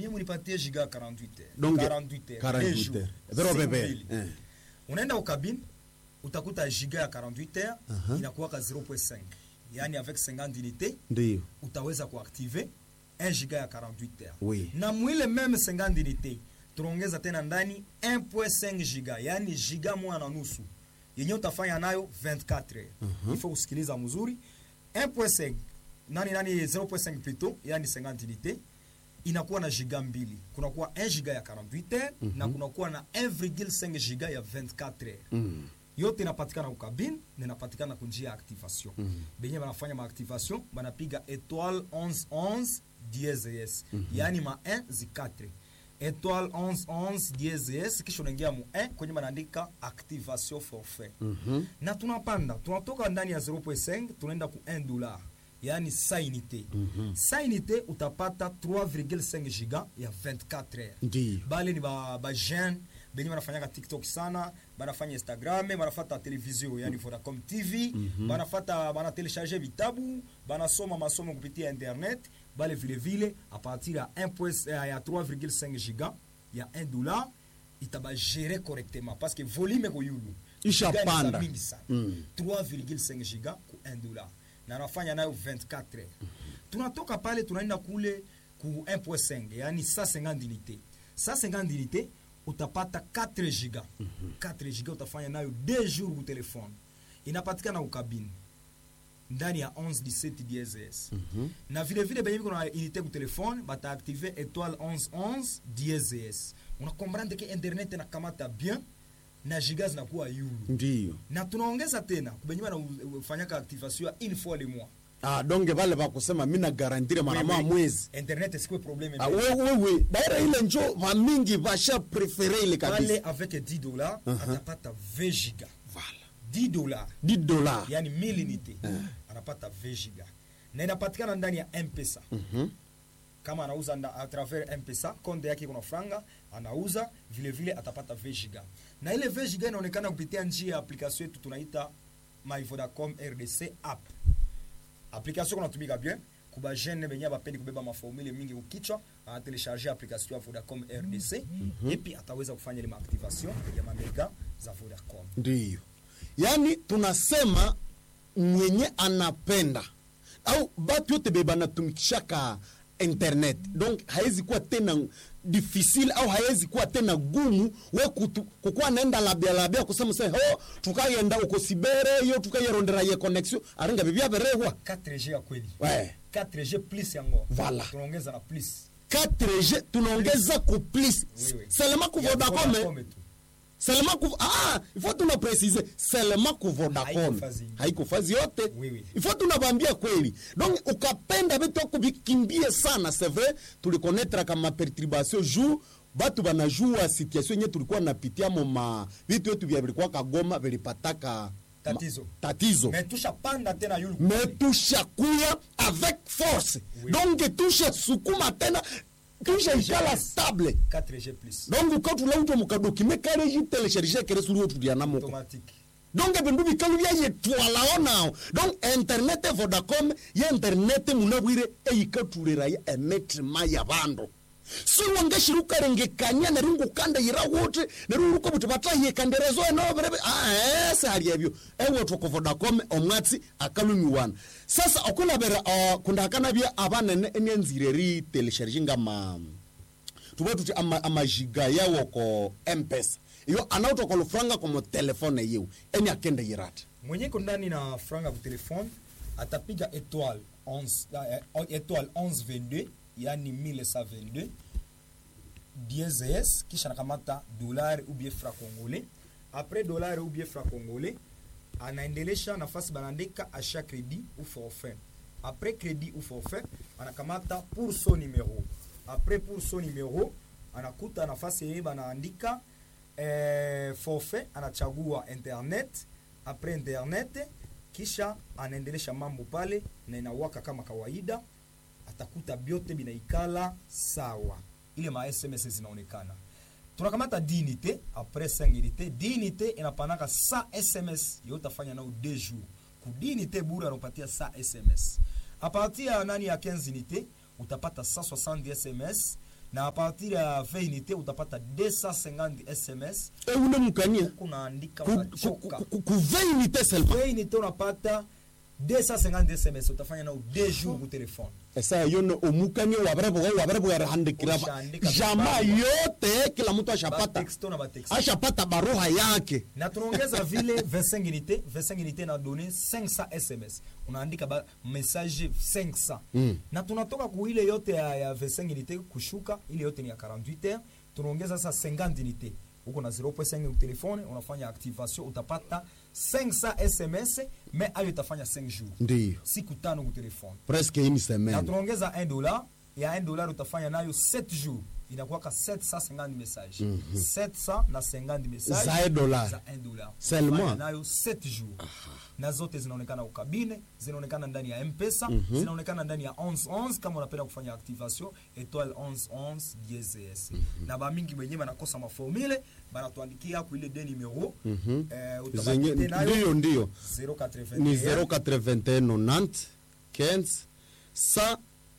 mimi unipatie giga 48 heures. Donc, 48 heures, 48 deux jours, heures. Vero siku bebe. mbili. Eh. unaenda ukabine utakuta giga ya 48 heures Aha. inakuwaka 0.5 yaani avec 50 unité Ndiyo. utaweza kuactive 1 giga ya 48 heures Oui. na mwile meme 50 unité tunaongeza tena ndani 1.5 giga yaani giga moja na nusu yenye utafanya nayo 24 heures Mhm. il faut kusikiliza mzuri 1.5 nani nani 0.5 plutôt yani 50 unité inakuwa na giga mbili kunakuwa 1 giga ya 48 heures na kunakuwa na 1,5 giga ya 24 heures Mm. yote inapatikana ukabine na inapatikana kunjia ya activation benye banafanya maactivation banapiga étoile 1111 dieses yaani ma 1 zi 4 étoile 1111 dieses kisha unaingia mu 1 kwenye banaandika activation forfait Mhm. na tunapanda tunatoka ndani ya 0.5 tunaenda ku 1 dollar yaani sa unité sa unité utapata 3,5 giga ya 24 heures Ndiyo. bale ni ba, ba jeune benye banafanyaka tiktok sana banafanya instagram banafata televizio yani vodacom tv banafata banatelecharge vitabu banasoma masomo kupitia internet bale vilevile a partir ya 1 point- eh, ya 3,5 giga ya 1 dollar itabagere correctement parce que volume koyulu Isha Giga ni za panda. mingi sana Mm. 3,5 giga ku 1 dollar na anafanya nayo 24 heures tunatoka pale tunaenda kule ku 1.5 yani 150 unité 150 unité utapata 4 giga 4 giga utafanya nayo 2 jours ku telefone inapatikana ukabini ndani ya 11 17 DSS na vile vile benye biko na unité ku telefone bataaktive étoile 1111 DSS unakomprendre ke internet inakamata bien na giga zinakuwa yulu Ndiyo. na tunaongeza tena kubenye banafanyaka activation ya une fois le mois Ah, donge vale vakusema mi nagarantire mara Oui, moja oui. mwezi internet sikuwe probleme Ah, we- wewe daira ile njo vamingi vasha prefere ile pale kabisa avec 10 dollars Uh-huh. atapata 20 giga Vala. 10 dollars 10 dola yani 1000 unité anapata 20 giga na inapatikana ndani ya mpesa Mhm. kama anauza nda, a travers mpesa konde yake kuna franga anauza vile vile atapata 20 giga na ile 20 giga inaonekana kupitia njia ya application yetu tunaita my vodacom rdc app application kunatumika bien kuba jeune benye bapendi kubeba maformule mingi kukichwa anatelecharge application ya vodacom rdc epi ataweza kufanya ile maactivation ya mamega za vodacom ndiyo yaani tunasema mwenye anapenda au batu yote be banatumikishaka internet donc hawezi kuwa tena difficile au hawezi kuwa tena gumu we kutu- kukuwa naenda labia labia kusema se ho tukayenda uko sibere yo tukayerondera ye connexion aringa bibyaberehwa 4g ya kweli we 4g plus yango Voilà. tunaongeza na plus 4g tunaongeza ku plus Oui, oui. selema ku Ya vodacom eh? Vodacom tu. seulement ku ah il faut tuna préciser seulement ku Vodacom Haiko fazi. haiko fazi yote Oui, oui. il faut tunabambia kweli donc ukapenda vitu kuvikimbie sana c'est vrai tulikonnetre kama perturbation jour batu banajua situation yenye tulikuwa napitia mo ma vitu yetu vya vilikuwa kagoma vilipataka Tatizo. tatizo mais tushapanda tena yulu mais tushakuya avec force Oui. donc tushasukuma tena tushaikala stable 4g plus donc ukatulauta mukadokime kale jitelecharge kere suri otulianamoko automatique donc bindu bikalu byayetwalao nao donc internet vodacom ye internet munabwire eyikatuliraya emetima ya bandu siwangashiri ukarengekania neri ngukandayira wuti neri uruko buti batahikanderezo enoberebe aese hali ebyo ewetwoko vodacom omwatsi akalumiwana sasa okulabera uh, kundakanabya abanene enyanzire ri telesharge ngama tuba tuti ama- amajiga yawo ko mpesa iyo anautoka lufranga komo telefone yiwe eni akende yirati mwenye iko ndani na franga ku telefone atapiga étoile 11 eh, étoile 1122 yani 1122 DSS kisha nakamata dollar ou bien franc congolais après dollar ou bien franc congolais anaendelesha nafasi banaandika achat crédit ou forfait après crédit ou forfait anakamata pour son numéro après pour son numéro anakuta nafasi yenye banaandika eh, forfait anachagua internet après internet kisha anaendelesha mambo pale na inawaka kama kawaida atakuta byote binaikala sawa ile ma sms zinaonekana tunakamata dinite apres 5 unité dinite inapanaka sa sms yo utafanya nao 2 jours ku dinite bure anapatia sa sms a partir ya nani ya 15 unité utapata 160 sms na a partir ya 20 unité utapata 250 sms e ule mukania kunaandika ku, ku, unachoka ku, ku, ku 20 unité seulement 20 unité unapata 250 sms utafanya nao 2 jours ku telefone esa yone omukania wabareboga wabareboga handikira Ushaandika jamaa vibarua. yote kila mtu ashapata batexto na batexto ashapata baruha yake na tunaongeza vile 25 unité 25 unité na donné 500 sms unaandika ba message 500 Mm. na tunatoka ku ile yote ya, ya 25 unité kushuka ile yote ni ya 48 heures tunaongeza sasa 50 unité uko na 0.5 ku telefone unafanya activation utapata 500 sms mais ayo itafanya 5 jours ndiyo siku tano ku telefone presque une na semaine tunaongeza 1 dollar ya 1 dollar utafanya nayo 7 jours inakuwaka 750 message 700 na 50 message Za 1 dollar. za 1 dollar Seulement. Utafanya nayo 7 jours na zote zinaonekana ukabine zinaonekana ndani ya mpesa zinaonekana ndani ya 1111 kama unapenda kufanya activation étoile 1111 DSS na bamingi wenyewe banakosa maformule banatuandikia ku ile de numero eh, utabaki zenye nayo ndiyo ndiyo 081 ni 081 90 15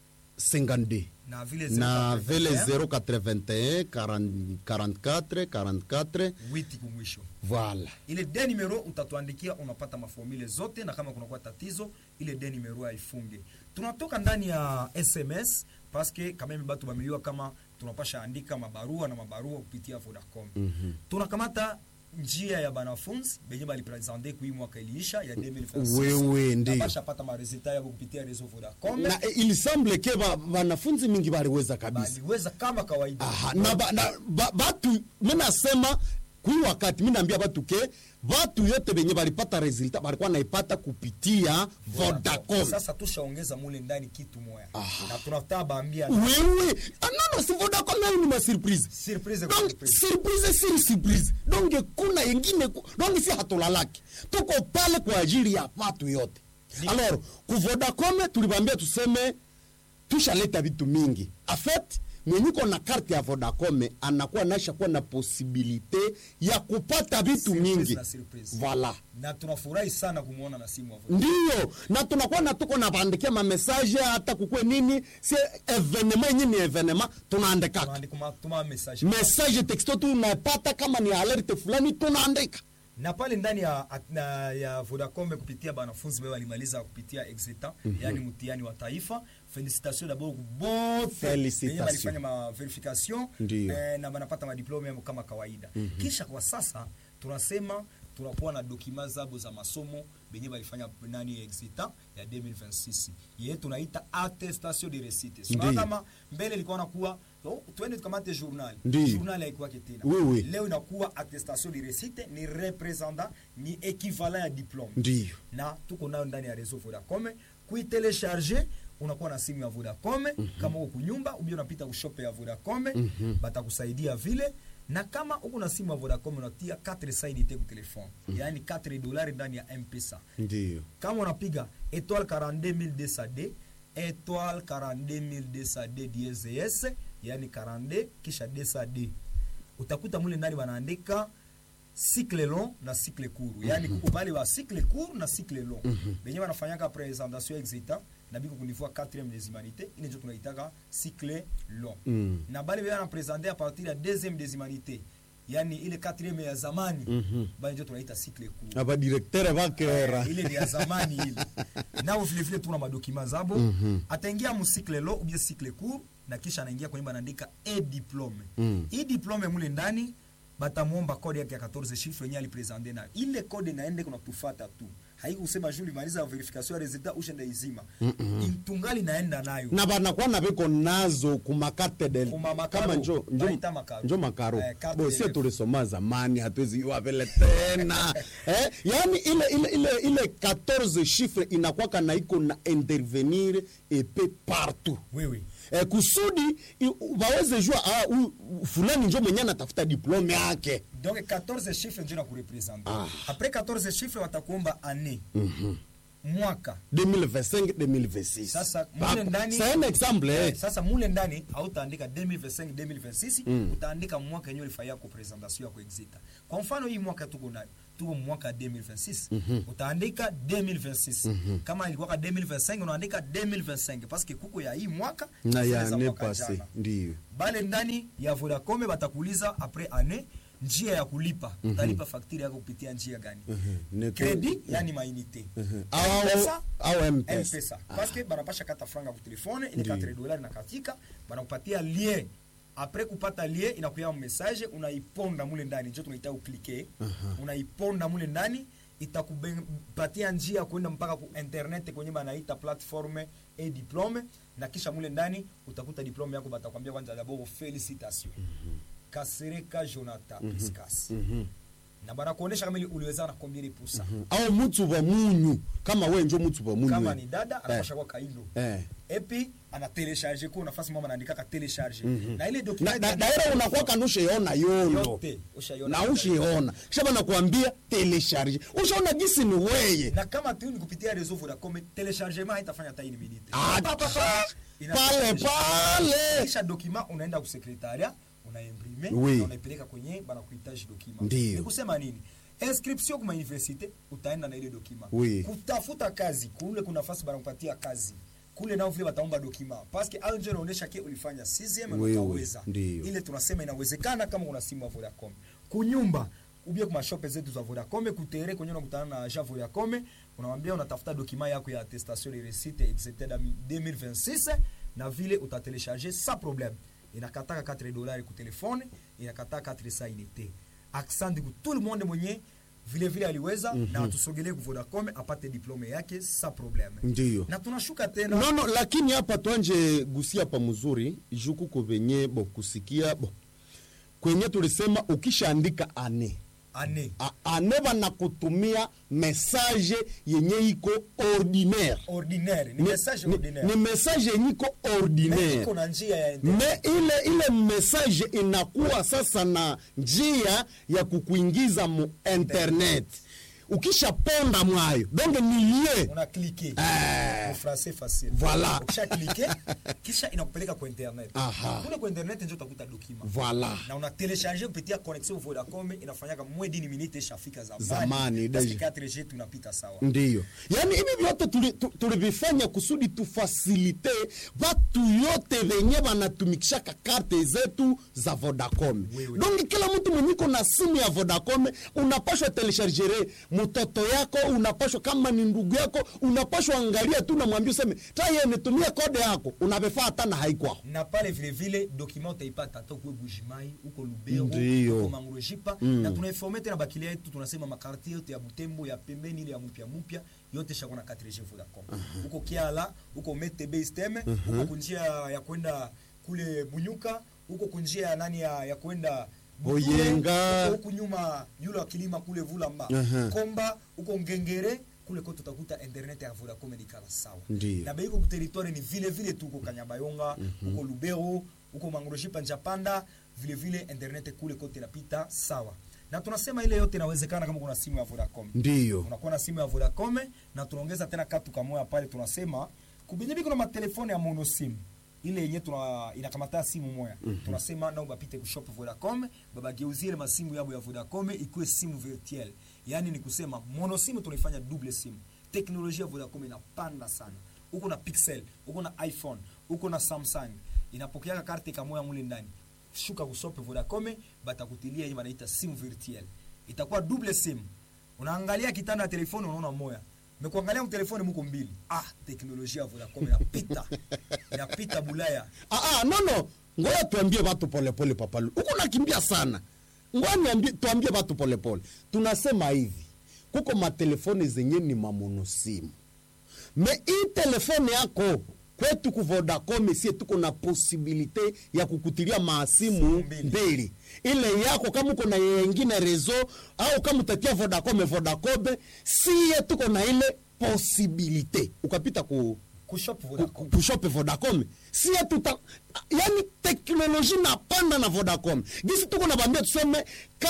52 na vile na vile 081, 081 40 44 44 witi kumwisho voilà ile de numero utatuandikia unapata maformule zote na kama kunakuwa tatizo ile de numero haifunge tunatoka ndani ya sms paske kameme batu bameliwa kama tunapasha andika mabarua na mabarua kupitia vodacom mm-hmm. tunakamata njia ya banafunzi benye balipresente kui mwaka iliisha ya 2026. Wewe, Na ndiyo. bashapata maresultat yabo kupitia reseau vodacom na eh, il semble ke ba- wanafunzi mingi baliweza kabisa baliweza kama kawaida Aha, na, ba, na ba, batu minasema kui wakati minaambia batu ke batu yote benye balipata resultat balikuwa naipata kupitia vodacom sasa tushaongeza mule ndani kitu moya na tunataka baambia wewe ah, nono si vodacom nayo ni masurprise surprise donc surprise. surprise siri surprise donc kuna yengine ku- donc si hatulalaki tuko pale kwa ajili ya watu yote alors ku vodacom tulibambia tuseme tushaleta vitu mingi afet mwenyuko na karte ya vodacom anakuwa naisha kuwa na posibilite ya kupata vitu Surprise mingi na surprise. voilà na tunafurahi sana kumwona na simu ya Vodacom. ndiyo na tunakuwa na tuko nabandikia mamesaje hata kukwe nini si evenema yenye ni evenema tunaandikaka Tunaandika ma- tuma message message texto tunapata kama ni alerte fulani tunaandika na pale ndani ya, na, ya Vodacom kupitia banafunzi wao walimaliza kupitia exeta yani mtihani wa taifa felicitation d'abord bote Felicitation. wenye walifanya ma verification Ndiyo. eh, na banapata madiplome yao kama kawaida kisha kwa sasa tunasema tunakuwa na dokima zabo za masomo benye balifanya nani exeta ya 2026 ye tunaita attestation de réussite so, Ndiyo. kama mbele ilikuwa nakuwa oh, twende tukamate journal Ndiyo. journal haikuwake tena Oui, oui. leo inakuwa attestation de réussite ni representant ni equivalent ya diplome ndiyo na tuko nayo ndani ya réseau Vodacom kuitelecharge unakuwa na simu ya Vodacom kama uko kunyumba ubia unapita kushope ya Vodacom batakusaidia vile na kama uko na simu ya Vodacom unatia 4 sainite ku telefone yaani 4 dolari ndani ya M-Pesa ndiyo kama unapiga étoile 42200D étoile 42200D DSS yani 42 kisha 200D utakuta mule ndani wanaandika cycle long na cycle court yani kuko bale wa cycle court na cycle long benye wanafanyaka présentation exita na biko kunivua 4e des humanités ile ndio tunaitaka cycle long Mm. na bale bana présenter à partir ya 2e des humanités yani ile 4e ya zamani bale ndio tunaita cycle court abadirektere bakera ile ni ya zamani ile nao vilevile tuna madokima zabo mm-hmm. ataingia musikle lo ubie sikle cour na kisha anaingia kwenye banaandika e diplome Mm. hii diplome mule ndani batamwomba kode yake ya 14 chiffre yenye alipresente nayo ile kode naende kuna tufata tu haikusema juu limaliza verification ya resultat ushenda izima tungali naenda nayo na banakuwa na biko nazo kumakate del Kuma makaro. kama njo njo, Baita makaro. njo makaro Eh, carte bo de sie ref. tulisoma zamani hatuwezi iwa vile tena eh, yani ile ile ile ile 14 chiffre inakwaka na iko na intervenir epe partout wewe eh, kusudi i- waweze jua ah, huyu fulani njo mwenye anatafuta diplome yake donc 14 chiffre ndio na kurepresente Ah. après 14 chiffre watakuomba année mwaka 2025 2026 Sasa, Pa- mule ndani- c'est un exemple Eh, eh. sasa mule ndani hautaandika 2025 2026 utaandika mwaka yenyewe ulifanyia ko presentation ya kuexita kwa mfano hii mwaka tuko nayo tuko mwaka 2026 utaandika 2026 kama ilikuwa 2025 unaandika 2025 parce que kuko ya hii mwaka na zile ya za ne mwaka passé jana. ndio bale ndani ya vodacom batakuuliza apres ane njia ya kulipa utalipa fakturi yako kupitia njia gani Ne- kredi yani mainite Au- M-Pesa, au M-Pesa. M-Pesa. parce que banapasha kata franga ku telefone ile Ndiyo. 4 dollars nakatika banakupatia lien apres kupata lien inakuya message unaiponda mule ndani njo tunaita uklike unaiponda mule ndani itakupatia njia ya kuenda mpaka ku internet kwenye banaita platforme e diplome na kisha mule ndani utakuta diplome yako batakwambia kwanza dabord felicitation kasereka jonathan piscas na banakuonesha kama ili uliweza na combien de pourcent au mutsu wa munyu kama we njo mutsu wa munyu kama we. ni dada anapasha kwa kaindo eh. epi ana telecharge ko nafasi mama anaandika ka telecharge na ile na, document na, daira unakuwa kana ushaona yondo yote ushaiona na ushiona kisha banakuambia telecharge ushaona gisi ni weye na kama tu ni kupitia réseau Vodacom telechargement haitafanya hata ini minute Ah, Pa, pa, pa. Ina- pale pale kisha document unaenda ku secretariat unaimprime Oui. na unaipeleka kwenye bana kuhitaji document Ndiyo. ni kusema nini inscription kwa universite utaenda na ile document Oui. kutafuta kazi kule kuna nafasi bana kupatia kazi kule nao vile wataomba document parce que au ndio inaonyesha ke ulifanya 6e na Oui, oui. utaweza Ndiyo. ile tunasema inawezekana kama una simu ya Vodacom kunyumba ubie kwa mashope zetu za Vodacom kutere kwenye unakutana na agent Vodacom unamwambia unatafuta document yako ya attestation de réussite etc da 2026 na vile utatelecharger sans problème inakataka 4 dollars ku telefone inakataka 4 sa unité accent ku tout le monde mwenye vile vile aliweza na atusogelee ku Vodacom apate diplome yake sans problème Ndiyo. na tunashuka tena no, no, lakini hapa twanje gusia pa mzuri juku ko venye bo kusikia bo kwenye tulisema ukishaandika ane ane A- ane banakutumia message yenye iko ordinaire ordinaire ni Ni- message ni- ordinaire ni message yenye iko Mais ordinaire iko na njia ya internet. me ile ile message inakuwa sasa na njia ya kukuingiza mu internet ukishaponda mwayo donc ni lie una cliqué Eh. en français facile Voilà. ukisha cliqué kisha inakupeleka kwa internet Aha. kule kwa internet ndio utakuta document Voilà. na una télécharger kupitia connexion Vodacom inafanyaka mwe dini minute ishafika zamani Zamani, Parce deja. que 4G tunapita sawa ndiyo yaani hivi vyote tuli- tu- tulivifanya kusudi tufasilite vatu yote venye vanatumikishaka karte zetu za vodacom Oui, oui. donc kila mtu mwenyiko na simu ya vodacom unapashwa teleshargere mtoto yako unapashwa kama ni ndugu yako unapashwa angalia tu namwambia useme taye nitumie kode yako unavifaa hata na haikwao na pale vile vile document utaipata hata ukwe Bujimai uko Lubero Ndiyo. uko Mangrojipa na tunaiforme tena bakilia yetu tunasema makartie yote ya Butembo ya pembeni ile ya mpya mpya yote shako na 4G Vodacom uko Kiala uko Metebe Steme uko kunjia ya kwenda kule Bunyuka uko kunjia ya nani ya, ya kwenda Butule, Boyenga. uko huku nyuma yule wa kilima kule Vulamba Aha. Komba uko Ngengere kule kote utakuta internet ya Vodacom ni kala sawa Ndiyo. na beiko kuteritoire ni vile vile tu uko Kanyabayonga uko Lubero uko Mangrojipa Njapanda vile vile internet kule kote inapita sawa na tunasema ile yote inawezekana kama kuna simu ya Vodacom ndiyo unakuwa na simu ya Vodacom na tunaongeza tena katu kamoya pale tunasema kubinyebi kuna matelefone ya mono simu ile yenye tuna inakamata simu moya tunasema nao bapite ku shop Vodacom babageuzie ile masimu yabo ya Vodacom ikuwe simu virtuelle yani ni kusema mono simu tunaifanya double simu teknolojia ya Vodacom inapanda sana uko na Pixel uko na iPhone uko na Samsung inapokeaka karte kamoya mule ndani shuka kusope Vodacom batakutilia yenye wanaita simu virtuelle itakuwa double simu unaangalia kitanda ya telefoni unaona moya mekuangalia mtelefoni muko mbili ah teknolojia ya Vodacom inapita inapita bulaya Ah, ah, no no ngoja tuambie watu polepole papalu huku nakimbia sana ngoja niambie tuambie watu polepole tunasema hivi kuko matelefoni zenye ni mamonosimu me hii telefone yako kwetu ku Vodacom sie tuko na posibilite ya kukutilia maasimu mbili. mbili ile yako kama uko na yengine rezo au kama utatia Vodacom Vodacom sie tuko na ile posibilite ukapita ku kushop ku- Vodacom ku- kushope Vodacom sie tuta yani teknoloji napanda na vodacom gisi tuko nabambia tuseme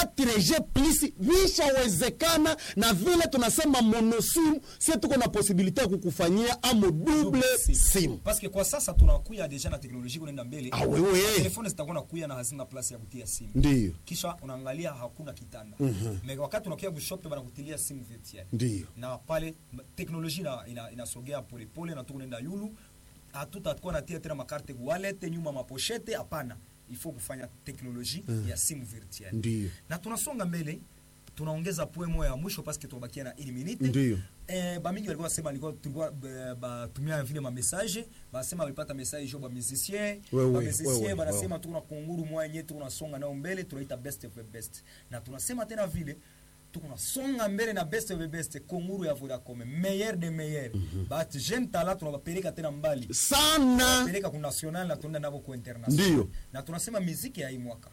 4g plus vishawezekana na vile tunasema monosimu sie tuko na posibilite ya kukufanyia amo double simu parce que kwa sasa tunakuya deja na teknolojia kunaenda mbele Ah, wewe. telefone zitakuwa nakuya na hazina place ya kutia simu ndiyo kisha unaangalia hakuna kitanda mm-hmm. wakati unakuya kushope banakutilia simu virtuel ndiyo na pale m- teknolojia ina, ina, inasogea polepole na tukunaenda yulu hatutakuwa natia tena makarte walete nyuma maposhete hapana ifo kufanya teknoloji ya simu virtuel Ndiyo. na tunasonga mbele tunaongeza poe moya ya mwisho paske tunabakia na ili minute Ndiyo. eh, bamingi walikuwa wasema walikuwa tulikuwa eh, batumia vile mamessage basema walipata message jo bamusicien Wewe, wewe, bamusicien banasema wewe. tuko na kunguru moya yenye tuko nasonga nayo mbele tunaita best of the best na tunasema tena vile tuko nasonga mbele na best of the best kunguru ya Vodacom meilleur de meilleur bahati jeune tala tunawapeleka tena mbali sana peleka ku national na tunaenda nabo ku international Ndiyo. na tunasema miziki ya hii mwaka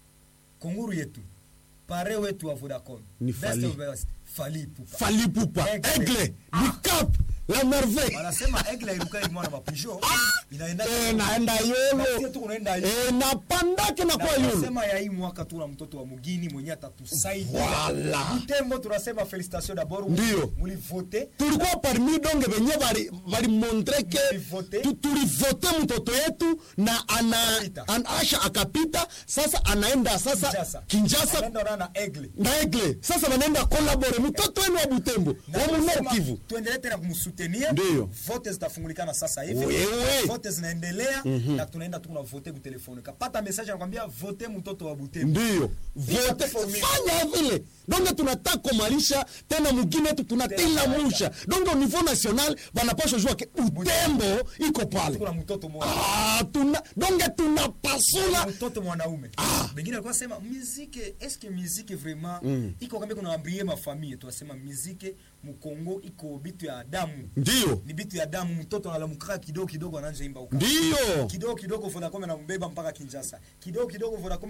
kunguru yetu pare wetu wa Vodacom Ni Best Fally. of the best, Fally Ipupa falipupa Aigle. aigle bicap la merveille wanasema egle iruka mwana mapijo inaenda Eh, naenda Na sie yolo tu kunaenda yulu. Eh, napandake na Na kwa yulu tunasema ya hii mwaka tuna mtoto wa mugini mwenye atatusaidia Voilà. Butembo tunasema felicitation d'abord Ndiyo. mulivote tulikuwa parmi donge venye valimontre ke Tulivote. tu- tulivote mtoto yetu na ana, Akapita. an, asha akapita sasa anaenda sasa Kinshasa kinjasa Anaenda ona na egle na egle sasa wanaenda kolabore mtoto wenu wa butembo Na wa tunasema munor kivu tuendelee tena kumsutenir Ndiyo. vote zitafungulikana sasa hivi Wewe. vote zinaendelea na tunaenda tu vote ku telefone kapata message anakwambia vote mtoto wa Butembo ndiyo vote formula. fanya vile donge tunataka komalisha tena mugine yetu tunatila Tena musha donge au niveau national vanapasha jua ke butembo iko pale kuna mtoto mmoja ah, tuna, donge tunapasula mtoto mwanaume bengine alikuwa sema muzike eske muzike vraiment iko kama kuna ambrie ma famille tunasema muzike mukongo iko bitu ya damu ndiyo ni bitu ya damu mtoto analamukaa kidogo kidogo anaanza imba uka ndiyo kidogo kidogo Vodacom anambeba mpaka Kinshasa kidogo kidogo Vodacom